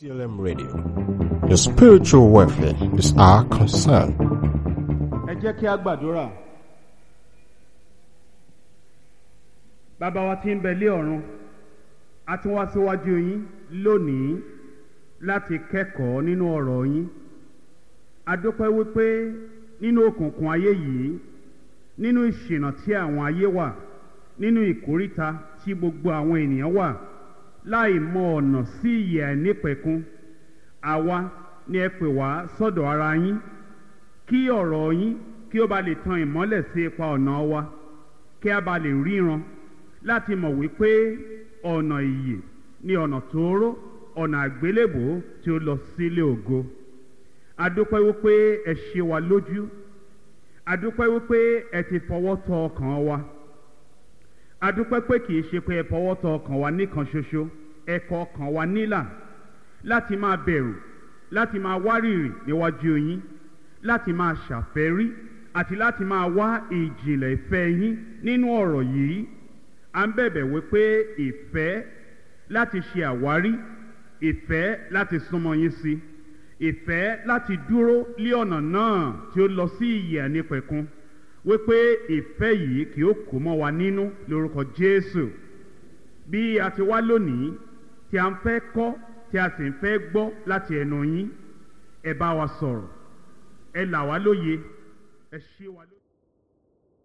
DCLM Radio. Your spiritual welfare is our concern. ẹ jẹ́ kí a gbàdúrà. bàbá wa tí ń bẹ lé ọ̀run a tún wá síwájú yín lónìí láti kẹ́kọ̀ọ́ nínú ọ̀rọ̀ yín a dúpẹ́ wípé nínú òkùnkùn ayé yìí nínú ìṣìnà tí àwọn ayé wà nínú ìkóríta tí gbogbo àwọn ènìyàn wà láì mọ ọ̀nà sí ìyè àìnípẹ̀kun àwa ni ẹ pè wá sọ́dọ̀ ara yín kí ọ̀rọ̀ yín kí ó ba lè tan ìmọ́lẹ̀ sí ipa ọ̀nà wa kí a ba lè ríran láti mọ̀ wípé ọ̀nà ìyè ni ọ̀nà tóóró ọ̀nà àgbélébò tí ó lọ sílé ògo adúpẹ́ wípé ẹ ṣe wa lójú adúpẹ́ wípé ẹ ti fọwọ́ tọ ọkàn wa adúpẹ́ pé kì í ṣe pé ẹ fọwọ́ tọ ọkàn wa nìkan ṣoṣo ẹ kọ ọkàn wa nílà láti máa bẹ̀rù láti máa wárìrì níwájú yín láti máa ṣàfẹ́rí àti láti máa wá ìjìnlẹ̀ ìfẹ́ yín nínú ọ̀rọ̀ yìí à ń bẹ̀bẹ̀ wípé ìfẹ́ láti ṣe àwárí ìfẹ́ láti súnmọ́ yín sí ìfẹ́ láti dúró lé ọ̀nà náà tí ó lọ sí ìyè ànípẹ̀kun wípé ìfẹ́ yìí kì ó kó mọ́ wa nínú lórúkọ Jésù bí a ti wá lónìí tí a ń fẹ́ kọ́ tí a sì ń fẹ́ gbọ́ láti ẹnu yín ẹ bá wa sọ̀rọ̀ ẹ là wá lóye ẹ ṣí wa lóye.